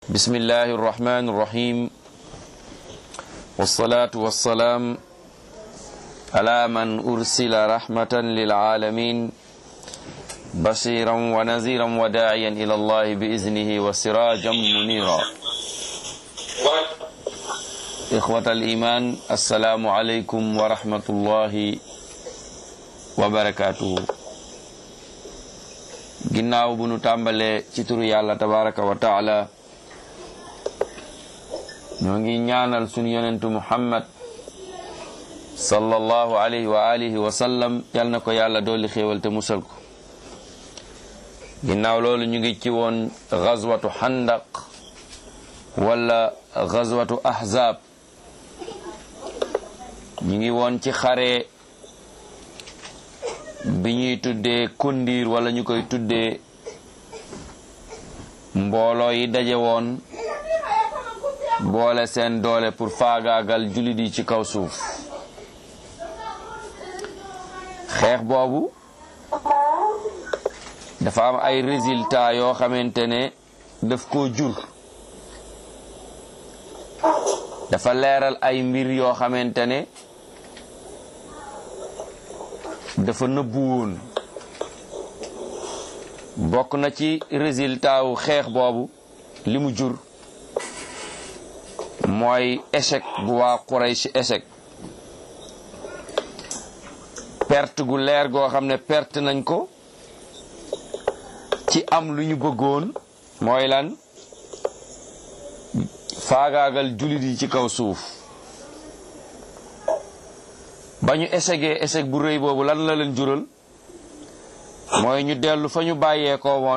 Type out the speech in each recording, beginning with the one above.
بسم الله الرحمن الرحيم والصلاة والسلام على من أرسل رحمة للعالمين بشيرا ونذيرا وداعيا إلى الله بإذنه وسراجا منيرا إخوة الإيمان السلام عليكم ورحمة الله وبركاته ginnaaw bu nu tàmbalee ci turu yàlla tabaraka wa taala ñoo ngi ñaanal sunu yonentu muhammad sallallahu alayhi wa alihi wa sallam yal na ko yàlla dooli xéewal te musal ko ginnaaw loolu ñu ngi ci woon gazwatu xandaq wala gazwatu ahzab ñu ngi woon ci xare bi ñuy tuddee kondiir wala ñu koy tuddee mbooloo yi daje woon boole seen doole pour faagaagal jullit yi ci kaw suuf xeex boobu dafa am ay résultats yoo xamante ne daf koo jur dafa leeral ay mbir yoo xamante ne dafa nëbbu woon bokk na ci résultat wu xeex boobu li mu jur mooy échec bu waa Quraysh échec perte gu leer goo xam ne perte nañ ko ci am lu ñu bëggoon mooy lan faagaagal jullit yi ci kaw suuf ba ñu échecgee échec bu rëy boobu lan la leen jural mooy ñu dellu fa ñu bàyyee ko woon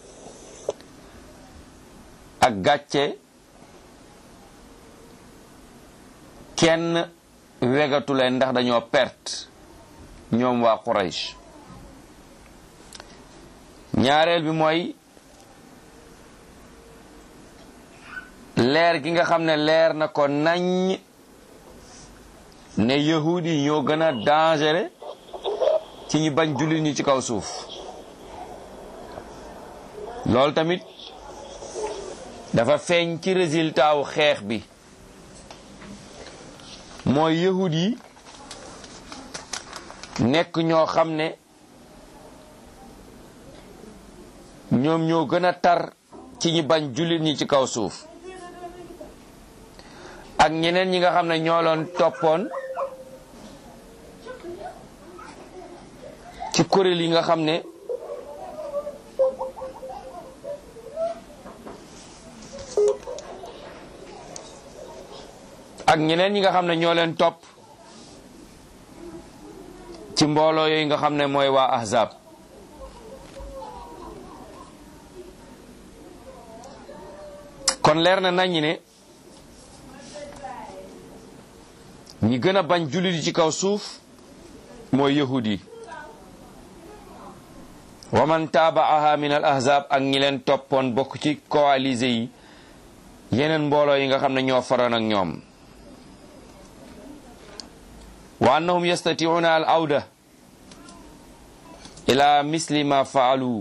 ak gàcce kenn wegatu leen ndax dañoo perte ñoom waa Quraysh ñaareel bi mooy leer gi nga xam ne leer na ko nañ ne yahud yi ñoo gën a dangereux ci ñi bañ jullit ñi ci kaw suuf loolu tamit dafa feeñ ci résultat wu xeex bi mooy yahud yi nekk ñoo xam ne ñoom ñoo gën a tar ci ñi bañ jullit ñi ci kaw suuf ak ñeneen ñi nga xam ne ñoo loon toppoon ci kuréel yi nga xam ne ak ñeneen ñi nga xam ne ñoo leen topp ci mbooloo yooyu nga xam ne mooy waa ahzab kon leer na nañ ne ñi gën a bañ jullit yi ci kaw suuf mooy yahud yi wa man taabaaha min al ahzab ak ñi leen toppoon bokk ci coalisé yi yeneen mbooloo yi nga xam ne ñoo faroon ak ñoom wa annahum yastatiuna al awda ila misli ma faalu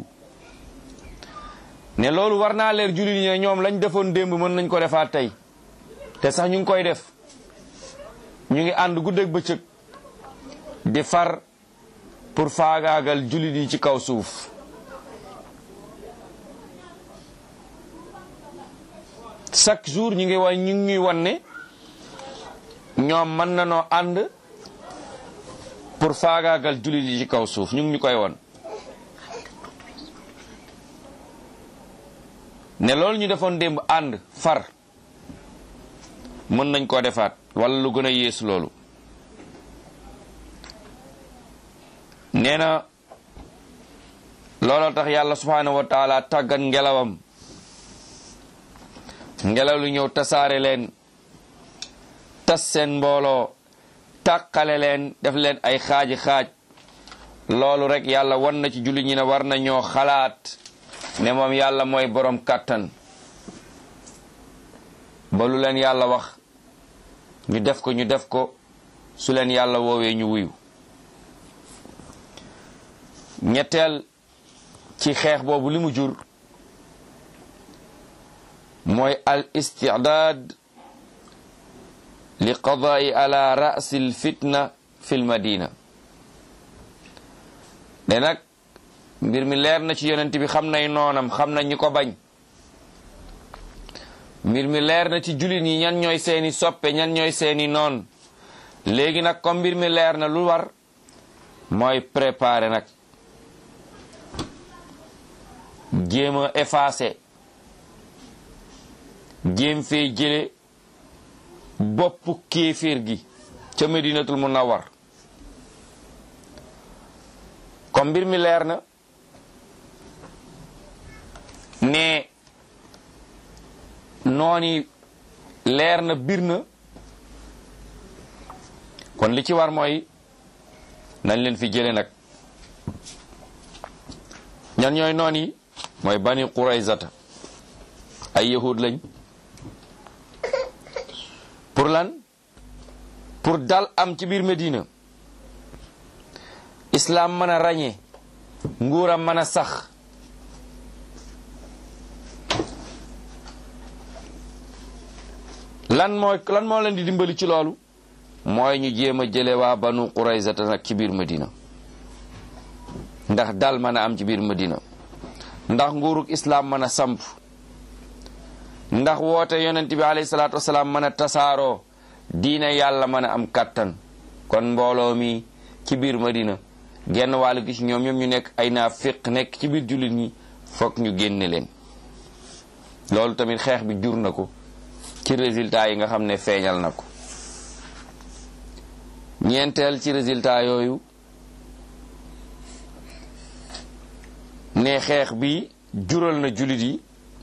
ne loolu war naa leer jullit yi ne ñoom lañ defoon démb mën nañ ko defaat tey te sax ñu ngi koy def ñu ngi ànd guddeeg bëccëg di far pour faagaagal jullit yi ci kaw suuf chaque jour ñu ngi wan ñu ngi ñuy wan ne ñoom mën na noo ànd pour faagaagal jullit yi ci kaw suuf ñu ngi ñu koy won ne loolu ñu defoon démb ànd far mën nañ koo defaat wala lu gën a yées loolu nee na looloo tax yàlla subhaanahu wa taala tàggat ngelawam ngelaw lu ñëw tasaare leen tas seen mbooloo tàqale leen def leen ay xaaji xaaj loolu rek yàlla wan na ci jullit ñi ne war na ñoo xalaat ne moom yàlla mooy borom kàttan ba lu leen yàlla wax ñu def ko ñu def ko su leen yàlla woowee ñu wuyu ñetteel ci xeex boobu li mu jur mooy al istidaad li qadaai ala rasi l fitna fi l madina ne nag mbir mi leer na ci yonent bi xam nay noonam xam na ñi ko bañ mbir mi leer na ci jullit ñi ñan ñooy seeni soppe ñan ñooy seeni noon léegi nag comme mbir mi leer na lu war mooy préparer nag jéem a effacer jéem fee jële boppu kéeféer gi ca medinatul munawwar comme mbir mi leer na ne nooni leer na bir na kon li ci war mooy nañ leen fi jële nag ñan ñooy noon yi mooy bani quraysata ay yahud lañ pour lan pour dal am ci biir Medina islam mën a ràññee nguuram mën a sax lan mooy lan moo leen di dimbali ci loolu mooy ñu jéem a jële waa banu quraysata nag ci biir Medina ndax dal mën a am ci biir Medina ndax nguuruk islam mën a samp ndax woote yonent bi alayhi salaatu wasalaam mën a tasaaroo diine yàlla mën a am kàttan kon mbooloo mi ci biir Madina genn wàll gi ci ñoom ñoom ñu nekk ay naafiq nekk ci biir jullit ñi foog ñu génne leen loolu tamit xeex bi jur na ko ci résultat yi nga xam ne feeñal na ko ñeenteel ci résultat yooyu ne xeex bi jural na jullit yi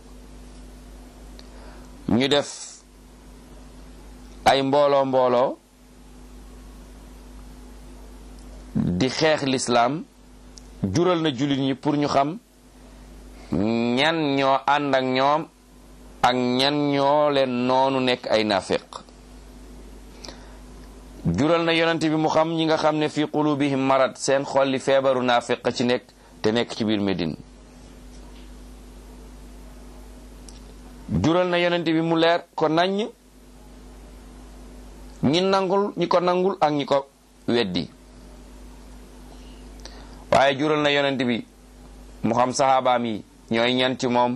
ñu def ay mbooloo mbooloo di xeex lislaam jural na jullit ñi pour ñu xam ñan ñoo ànd ak ñoom ak ñan ñoo leen noonu nekk ay nafiq jural na yonent bi mu xam ñi nga xam ne fi qulubihim marad seen xolli feebaru nafiq ci nekk te nekk ci biir Médine jural na yonent bi mu leer ko naññ ñi nangul ñi ko nangul ak ñi ko weddi waaye jural na yonent bi mu xam saxaabaam yi ñooy ñan ci moom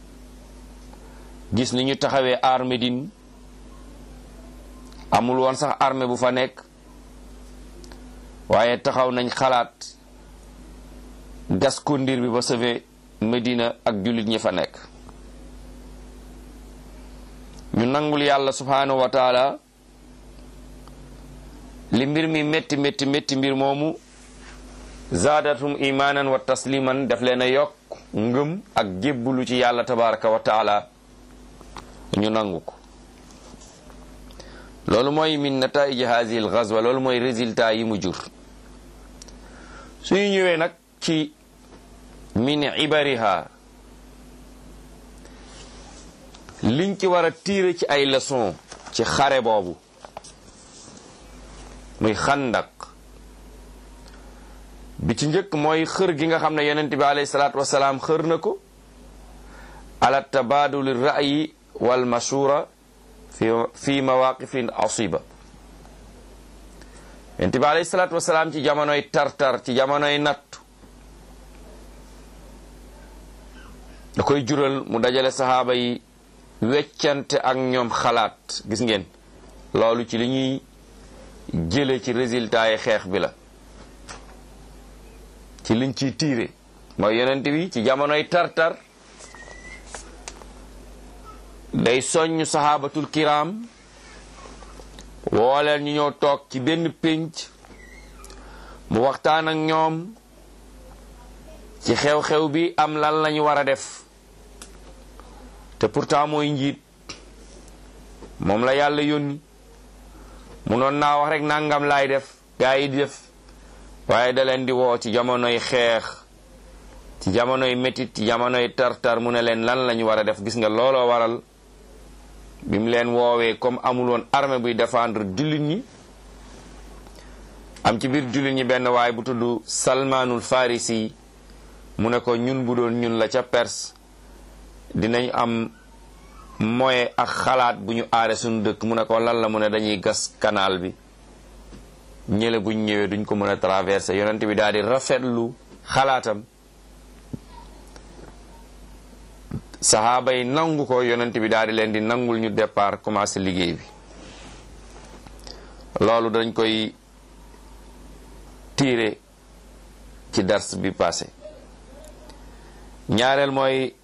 gis ni ñu taxawee aar Médine amul woon sax armée bu fa nekk waaye taxaw nañ xalaat gas kondir bi ba sauver Médina ak jullit ñi fa nekk ñu nangul yàlla subhanahu wa taala li mbir mi métti métti métti mbir moomu zaadatum imanan wa tasliman daf leen a yokk ngëm ak jébbulu ci yàlla tabaraka wa taala ñu nangu ko loolu mooy min nataiji hazihi al ghazwa loolu mooy résultat yi mu jur suñu ñëwee nag ci min ibariha liñ ci war a tiire ci ay leçon ci xare boobu muy xandak bi ci njëkk mooy xër gi nga xam ne yonent bi alayhi salaatu wasalaam xër na ko ala tabaduli ra'yi wal mashura fi fi mawaqifin asiba yonent bi alayhi salaatu wasalaam ci jamonoy tartar ci jamonoy nattu da koy jural mu dajale saxaaba yi weccante ak ñoom xalaat gis ngeen loolu ci li ñuy jële ci résultat yi xeex bi la ci liñ ciy tiire mooy yonent bi ci jamonoy tartar day soññ sahabatul kiram wooleen ñu ñëw toog ci benn pénc mu waxtaan ak ñoom ci xew-xew bi am lan lañu war a def te pourtant mooy njiit moom la yàlla yónni mu noon naa wax rek nangam laay def gaa yi di def waaye da leen di woo ci jamonoy xeex ci jamonoy métit ci jamonoy tartar mu ne leen lan lañu war a def gis nga looloo waral bi mu leen woowee comme amul woon armée buy défendre jullit ñi am ci biir jullit ñi benn waay bu tudd salmaanul farisi mu ne ko ñun bu doon ñun la ca Perse dinañ am moyen ak xalaat bu ñu aare suñu dëkk mu ne ko lan la mu ne dañuy gas canal bi ñële buñ ñëwee duñ ko mën a traversé yonent bi daal di rafetlu xalaatam saxaaba yi nangu ko yonent bi daal di leen di nangul ñu départ commencé liggéey bi loolu dañ koy tiire ci dars bi passé ñaareel mooy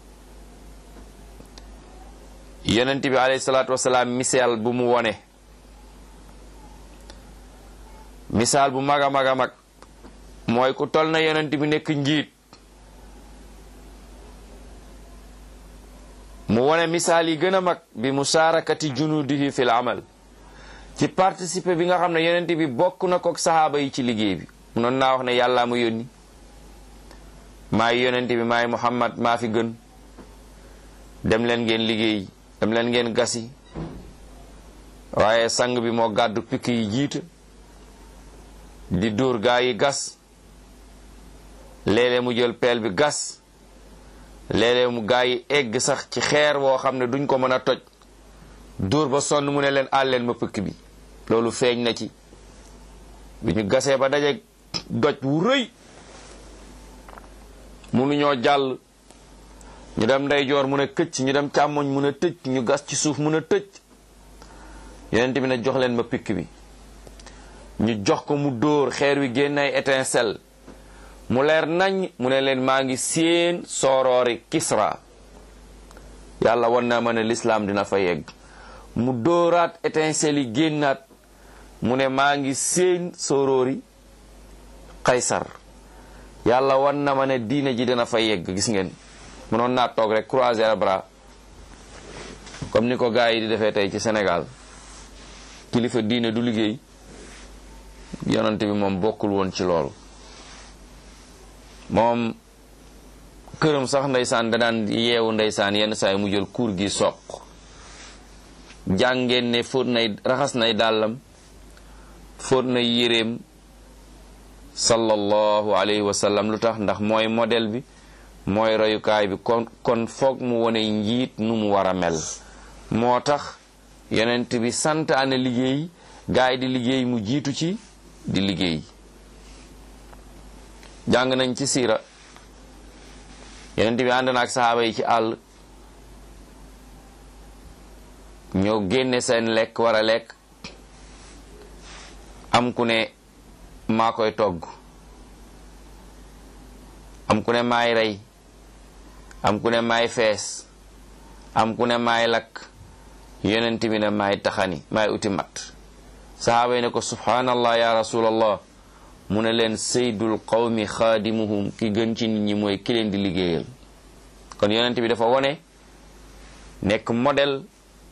yonent bi alayhi salaatu wasalaam misaal bu mu wone misaal bu mag a mag a mag mooy ku tol na yonent bi nekk njiit mu wone misaal yi gën a mag bi musaarakati junudihi fil amal ci participer bi nga xam ne yonent bi bokk na ko saxaaba yi ci liggéey bi munoon naa wax ne yàllaa mu yónni maay yonent bi maay muhammad maa fi gën dem leen ngeen liggéey dem leen ngeen gasi waaye sang bi moo gàddu pikk yi jiite di dóor gaa yi gas léeg-léeg mu jël peel bi gas léeg-léeg mu gaa yi egg sax ci xeer woo xam ne duñ ko mën a toj dóor ba sonn mu ne leen àl leen ma pëkk bi loolu feeñ na ci bi ñu gasee ba daje doj wu rëy munuñoo jàll ñu dem ndeyjoor mun a këcc ñu dem càmmoñ mun a tëj ñu gas ci suuf mun a tëj yonent bi ne jox leen ma pikk bi ñu jox ko mu dóor xeer wi génn ay étincelle mu leer nañ mu ne leen maa ngi séen sooroori Kisra yàlla wan na ma ne lislaam dina fa yegg mu dóoraat étincelle yi génnaat mu ne maa ngi séen sooroori Kaysar yàlla wan na ma ne diine ji dina fa yegg gis ngeen mënoon naa toog rek croiser les bras comme ni ko gars yi di defee tey ci Sénégal kilifa diine du liggéey yonante bi moom bokkul woon ci loolu moom këram sax ndeysaan da daan yeewu ndeysaan yenn saa yi mu jël kuur gi soq jàngeen ne fóot nay raxas nay dàllam fóot nay yéreem sallallahu alayhi wa sallam lu tax ndax mooy modèle bi mooy royukaay bi kon kon foog mu wone njiit nu mu war a mel moo tax yonent bi sant ana liggéey gaay di liggéey mu jiitu ci di liggéey jàng nañ ci siira yonent bi ànd na ak saxaaba yi ci àll ñoo génne seen lekk war a lekk am ku ne maa koy togg am ku ne maay rey am ku ne maay fees am ku ne maay lakk yonent bi ne maay taxani maay uti mat saxaaba yi ne ko subhanallah ya rasulallah mu ne leen saydul qawmi xaadimuhum ki gën ci nit ñi mooy ki leen di liggéeyal kon yonent bi dafa wone nekk modèle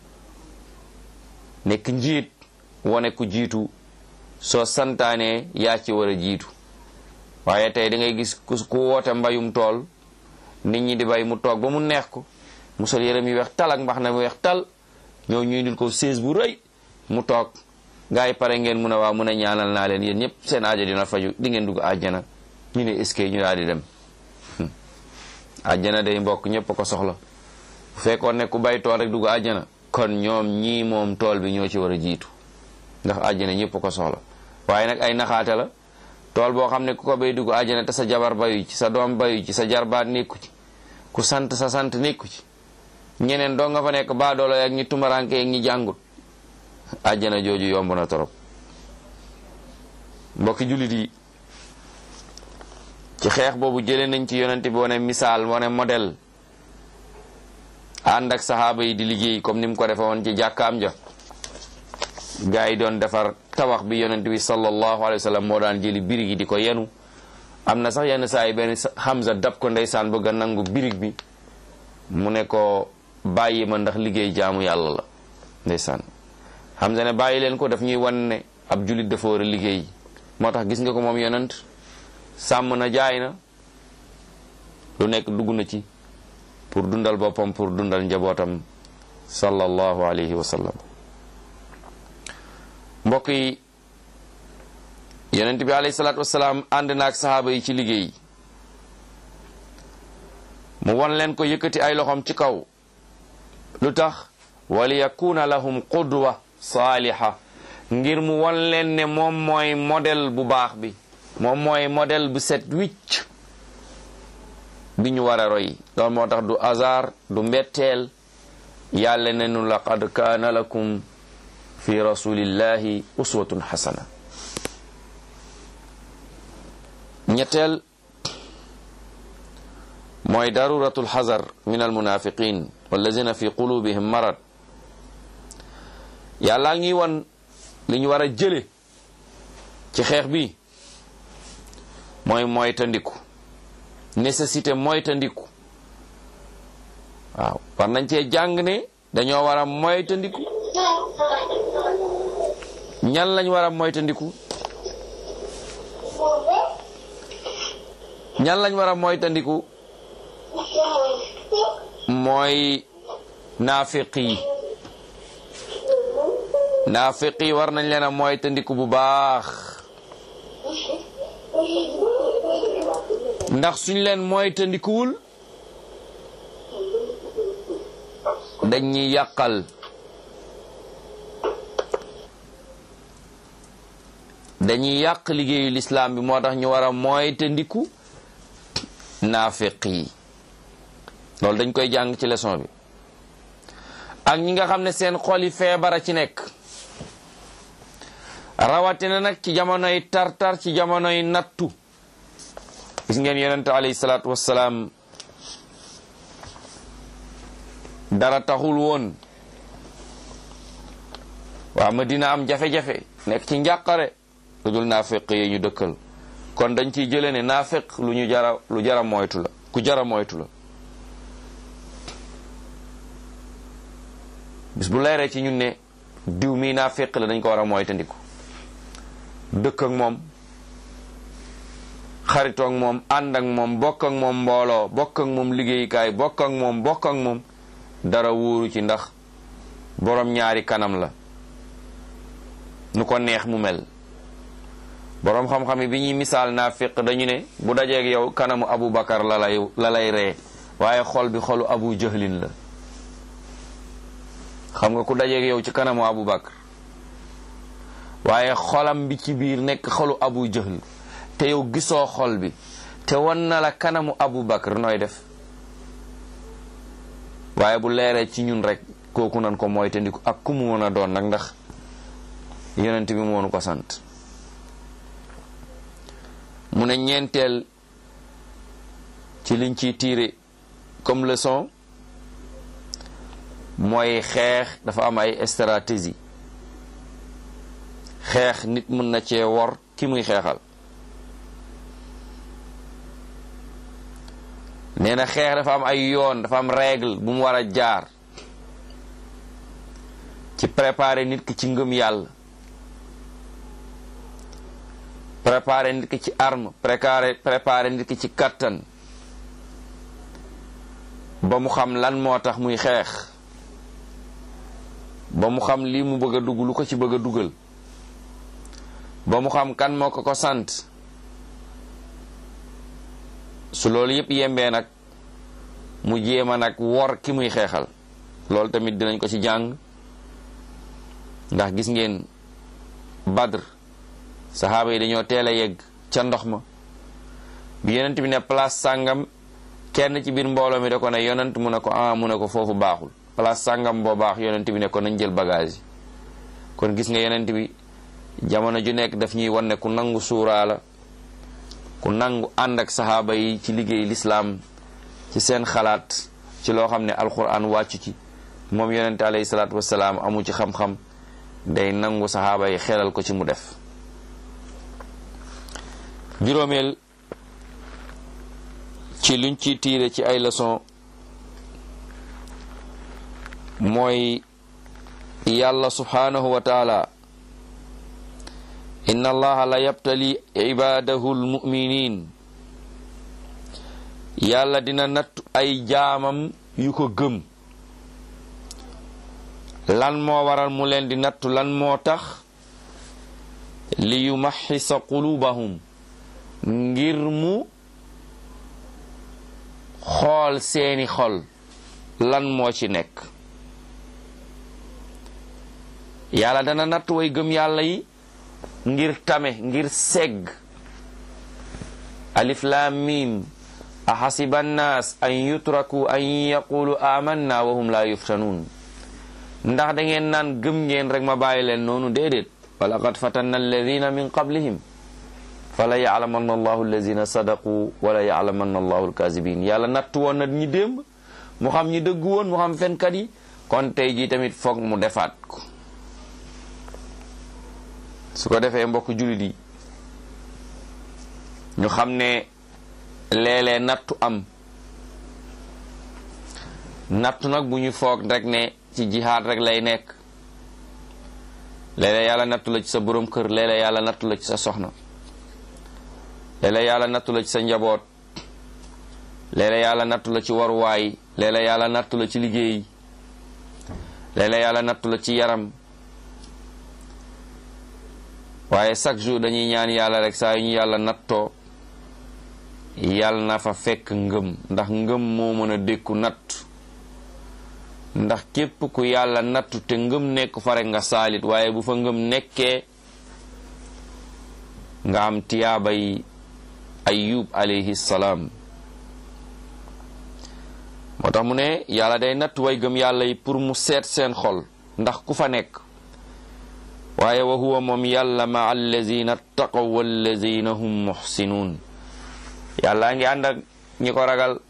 nekk njiit wone ku jiitu soo santaane yaa ci war a jiitu waaye tey da ngay gis ku ku woote mbayum tool nit ñi di bay mu toog ba mu neex ko mu sol yërëm yi weex tal ak mbax na mu weex tal ñoo ñuy dil ko sées bu rëy mu toog gaa yi pare ngeen mun a waaw mun a ñaanal naa leen yéen ñëpp seen aajo dina faju di ngeen dugg àjjana ñu ne est-ce que ñu daal di dem àjjana day mbokk ñëpp ko soxla bu fekkoon ne ku bay tool rek dugg àjjana kon ñoom ñii moom tool bi ñoo ci war a jiitu ndax àjjana ñëpp ko soxla waaye nag ay naxaate la tool boo xam ne ku ko bay dugg àjjana te sa jabar bayu ci sa doom bayu ci sa jarbaat nekku ci ku sant sa sant nekku ci ñeneen doo nga fa nekk baadoolo ak ñi tumaranke ak ñi jàngut àjjana jooju yomb na torop mbokki jullit yi ci xeex boobu jëlee nañ ci yonent bi wane misaal wane modèle ànd ak saxaaba yi di liggéey comme ni mu ko defe woon ci jàkkaam ja gaa yi doon defar tabax bi yonent bi sallallahu alayhi wa sallam moo daan jëli birig yi di ko yenu am na sax yenn saa yi benn Hamza dab ko ndeysaan bëgg a nangu birig bi mu ne ko bàyyi ma ndax liggéey jaamu yàlla la ndeysaan Hamza ne bàyyi leen ko daf ñuy wan ne ab julit dafa war a liggéey moo tax gis nga ko moom yonent sàmm na jaay na lu nekk dugg na ci pour dundal boppam pour dundal njabootam sallallahu alayhi wa sallam mbokk yi yonent bi alayhi salaatu wasalaam ànd na ak saxaaba yi ci liggéey mu won leen ko yëkkati ay loxoom ci kaw lu tax waliyakuna lahum qudwa saaliha ngir mu won leen ne moom mooy modèle bu baax bi moom mooy modèle bu set wicc bi ñu war a roy loolu moo tax du hasard du mbetteel yàlla ne nu laqad kaana lakum fi rasulillahi uswatun xasana ñetteel mooy daruratul xazar min almunafiqin wallazina fi qulubihim marad yàlla ngi won li ñu war a jële ci xeex bi mooy moytandiku nécessité moytandiku waaw war nañ cee jàng ne dañoo war a moytandiku ñan lañ war a moytandiku ñan lañ war a moytandiku mooy naafiq yi naafiq yi war nañ leen a moytandiku bu baax ndax suñ leen moytandikuwul dañuy yàqal dañuy yàq liggéeyu lislaam bi moo tax ñu war a moytandiku naafiq yi loolu dañ koy jàng ci leçon bi ak ñi nga xam ne seen xol yi feebara ci nekk rawatina nag ci jamonoy tartar ci jamonoy nattu gis ngeen yonente alayhi salaatu wassalaam dara taxul woon waa Madina am jafe-jafe nekk ci njàqare lu dul naafiq yi ñu dëkkal kon dañ ciy jëlee ne naafiq lu ñu jara lu jara moytu la ku jara moytu la bis bu leeree ci ñun ne diw mii naafiq la dañ ko war a moytandiku dëkk ak moom xaritoo ak moom ànd ak moom bokk ak moom mbooloo bokk ak moom liggéeyukaay bokk ak moom bokk ak moom dara wóoru ci ndax borom ñaari kanam la nu ko neex mu mel boroom xam-xam yi bi ñuy misaal naafiq dañu ne bu dajeeg yow kanamu abu bakar la lay la lay ree waaye xol bi xolu abu jahlin la xam nga ku dajeeg yow ci kanamu abu bakar waaye xolam bi ci biir nekk xolu abu jahl te yow gisoo xol bi te wan na la kanamu abu bakar nooy def waaye bu leeree ci ñun rek kooku nan ko mooy te ndiku ak ku mu mën a doon nag ndax yonent bi moonu ko sant mu ne ñeenteel ci liñ ciy tiire comme leçon mooy xeex dafa am ay stratégie xeex nit mën na cee wor ki muy xeexal nee na xeex dafa am ay yoon dafa am règle bu mu war a jaar ci préparer nit ki ci ngëm yàlla préparer nit ki ci arme préparer préparer nit ki ci kattan ba mu xam lan moo tax muy xeex ba mu xam lii mu bëgg a dugg lu ko ci bëgg a dugal ba mu xam kan moo ko ko sant su loolu yëpp yembee nag mu jéema nag wor ki muy xeexal loolu tamit dinañ ko ci jàng ndax gis ngeen badr saxaaba yi dañoo teel a yegg ca ndox ma bi yonent bi ne place sàngam kenn ci biir mbooloo mi da ko ne yonent mu ne ko ah mu ne ko foofu baaxul place sàngam boo baax yonent bi ne ko nañ jël bagage yi kon gis nga yonent bi jamono ju nekk daf ñuy wan ne ku nangu suuraa la ku nangu ànd ak saxaaba yi ci liggéey lislaam ci seen xalaat ci loo xam ne alquran wàccu ci moom yonente alayhi salaatu wasalaam amu ci xam-xam day nangu saxaaba yi xelal ko ci mu def juróomeel ci luñ ci tiire ci ay leçon mooy yàlla subhanahu wa taala inna allaha la yabtali ibadahu almuminin yàlla dina nattu ay jaamam yu ko gëm lan moo waral mu leen di nattu lan moo tax li yumaxisa qulubahum ngir mu xool seeni xol lan moo ci nekk yàlla dana natt way gëm yàlla yi ngir tame ngir segg alif lam mim ahasiba annaas an yutraku an yaqulu amanna wa hum la yuftanun ndax da ngeen naan gëm ngeen rek ma bàyyi leen noonu déedéet wa laqad fatanna alladina min qablihim fala yalamanna allahu alladina sadaqu wala yalamanna allahu alkazibin yàlla natt woon na ñi démb mu xam ñi dëgg woon mu xam fenkat yi kon tey jii tamit foog mu defaat ko su ko defee mbokk jullit yi ñu xam ne léeg-léeg nattu am nattu nag bu ñu foog rek ne ci jihaad rek lay nekk léeg-léeg yàlla nattu la ci sa borom kër léeg-léeg yàlla nattu la ci sa soxna léeg-léeg yàlla nattu la ci sa njaboot léeg-léeg yàlla nattu la ci waruwaay léeg-léeg yàlla nattu la ci liggéey léeg-léeg yàlla nattu la ci yaram waaye chaque jour dañuy ñaan yàlla rek saa yu ñu yàlla nattoo yàlla na fa fekk ngëm ndax ngëm moo mën a dékku natt ndax képp ku yàlla nattu te ngëm nekk fa rek nga saalit waaye bu fa ngëm nekkee nga am tiyaabay ayub alayhi salaam moo tax mu ne yàlla day natt way gëm yàlla yi pour mu seet seen xol ndax ku fa nekk waaye wa huwa moom yàlla ma allazina taqaw wallazina hum muxsinuun yàllaa ngi ànd ak ñi ko ragal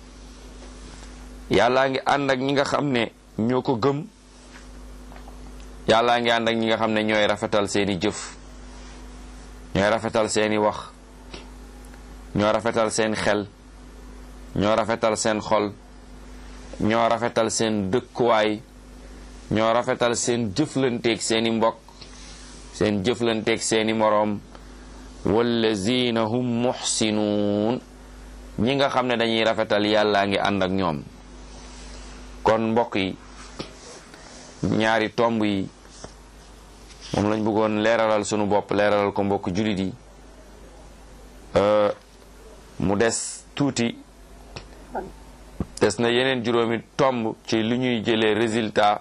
yàllaa ngi ànd ak ñi nga xam ne ñoo ko gëm yàllaa ngi ànd ak ñi nga xam ne ñooy rafetal seeni jëf ñooy rafetal seeni wax ñoo rafetal seen xel ñoo rafetal seen xol ñoo rafetal seen dëkkuwaay ñoo rafetal seen jëflanteeg seeni mbokk seen jëflanteeg seeni moroom wallazina hum muxsinuun ñi nga xam ne dañuy rafetal yàllaa ngi ànd ak ñoom kon mbokk yi ñaari tomb yi moom lañ bëggoon leeralal sunu bopp leeralal ko mbokk julit yi mu des tuuti des na yeneen juróomi tomb ci li ñuy jëlee résultat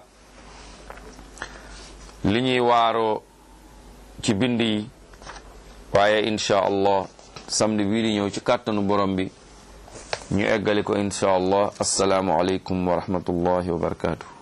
li ñuy waaroo ci bind yi waaye insha allah samedi bii di ñëw ci kàttanu borom bi ñu eggali ko insha allah assalaamu aleykum wa rahmatullahi wa barakatuh